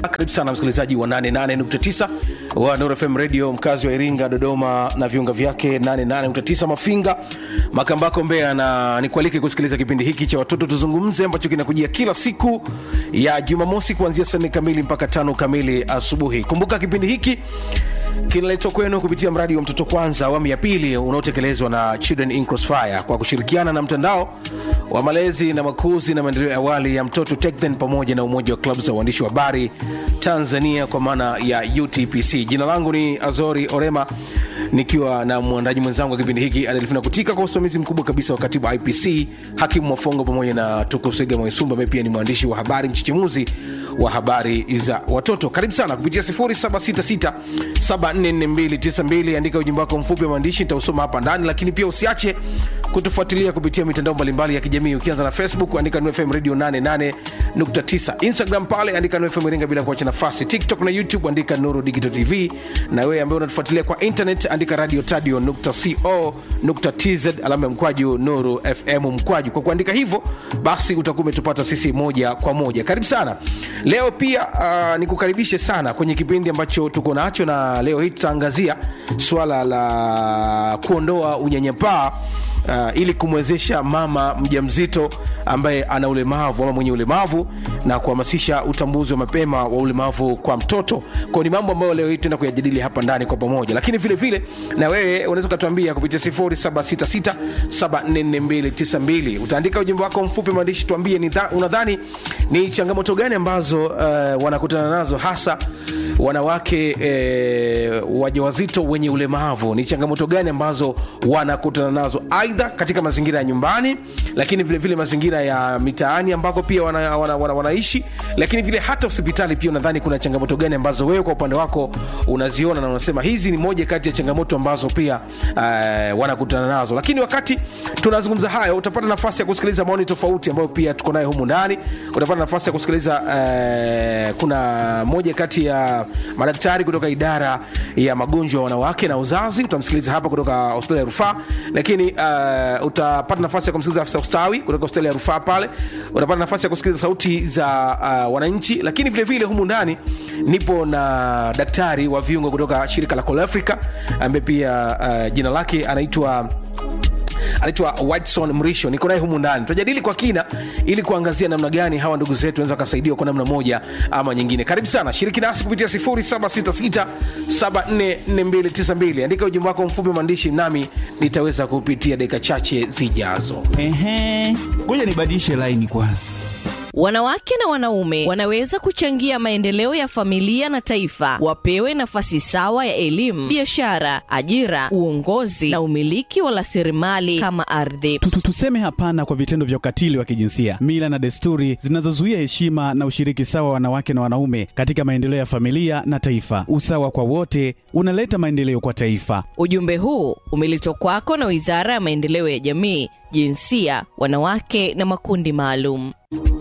Karibu sana msikilizaji wa 88.9 wa Nuru FM Radio, mkazi wa Iringa, Dodoma na viunga vyake, 88.9 Mafinga, Makambako, Mbeya, na nikualike kusikiliza kipindi hiki cha watoto tuzungumze, ambacho kinakujia kila siku ya Jumamosi kuanzia saa nne kamili mpaka tano kamili asubuhi. Kumbuka kipindi hiki kinaletwa kwenu kupitia mradi wa Mtoto Kwanza awamu ya pili unaotekelezwa na Children in Crossfire kwa kushirikiana na mtandao wa malezi na makuzi na maendeleo ya awali ya mtoto TechThen pamoja na umoja wa klabu za uandishi wa habari Tanzania kwa maana ya UTPC. Jina langu ni Azori Orema nikiwa na mwandaji mwenzangu wa kipindi hiki Adelfina Kutika, kwa usimamizi mkubwa kabisa wa katibu wa IPC Hakimu Mwafongo pamoja na Tukusega Mwaisumba ambaye pia ni mwandishi wa habari mchechemuzi wa habari za watoto. Karibu sana kupitia 0766744292 andika ujumbe wako mfupi wa maandishi, nitausoma hapa ndani, lakini pia usiache kutufuatilia kupitia mitandao mbalimbali ya kijamii. Ukianza na Facebook andika NFM Radio 88.9, Instagram pale andika NFM Iringa bila kuacha nafasi, TikTok na YouTube andika Nuru Digital TV, na wewe ambaye unatufuatilia kwa internet andika radio tadio.co.tz alama ya mkwaju Nuru FM mkwaju. Kwa kuandika hivyo basi utakuwa umetupata sisi moja kwa moja. Karibu sana leo pia uh, nikukaribishe sana kwenye kipindi ambacho tuko nacho, na leo hii tutaangazia swala la kuondoa unyanyapaa uh, ili kumwezesha mama mjamzito ambaye ana ulemavu ama mwenye ulemavu na kuhamasisha utambuzi wa mapema wa ulemavu kwa mtoto. Kwa ni mambo ambayo leo hii tuenda kuyajadili hapa ndani kwa pamoja, lakini vile vile na wewe unaweza ukatuambia kupitia 0766744292 utaandika ujumbe wako mfupi maandishi, tuambie ni dha, unadhani ni changamoto gani ambazo uh, wanakutana nazo hasa wanawake eh, wajawazito wenye ulemavu. Ni changamoto gani ambazo wanakutana nazo aidha katika mazingira ya nyumbani, lakini vile vile mazingira ya mitaani ambako pia wana, wana, wana, wanaishi, lakini vile hata hospitali pia. Unadhani kuna changamoto gani ambazo wewe kwa upande wako unaziona na unasema hizi ni moja kati ya changamoto ambazo pia uh, wanakutana nazo? Lakini wakati tunazungumza hayo, utapata nafasi ya kusikiliza maoni tofauti ambayo pia tuko nayo humu ndani. Utapata nafasi ya kusikiliza uh, kuna moja kati ya madaktari kutoka idara ya magonjwa ya wanawake na uzazi, utamsikiliza hapa kutoka hospitali ya rufaa. Lakini uh, utapata nafasi ya kumsikiliza afisa ustawi kutoka hospitali ya rufaa pale. Utapata nafasi ya kusikiliza sauti za uh, wananchi, lakini vile vile humu ndani nipo na daktari wa viungo kutoka shirika la Call Africa ambaye pia uh, jina lake anaitwa anaitwa Whiteson Mrisho, niko naye humu ndani. Tutajadili kwa kina ili kuangazia namna gani hawa ndugu zetu wanaweza wakasaidiwa kwa namna moja ama nyingine. Karibu sana, shiriki nasi kupitia 0766744292. Andika ujumbe wako mfupi maandishi, nami nitaweza kupitia dakika chache zijazo. Ehe, ngoja nibadilishe laini kwanza. Wanawake na wanaume wanaweza kuchangia maendeleo ya familia na taifa. Wapewe nafasi sawa ya elimu, biashara, ajira, uongozi na umiliki wa rasilimali kama ardhi. Tu- tu- Tuseme hapana kwa vitendo vya ukatili wa kijinsia, mila na desturi zinazozuia heshima na ushiriki sawa wa wanawake na wanaume katika maendeleo ya familia na taifa. Usawa kwa wote unaleta maendeleo kwa taifa. Ujumbe huu umeletwa kwako na Wizara ya Maendeleo ya Jamii, Jinsia, Wanawake na Makundi Maalum.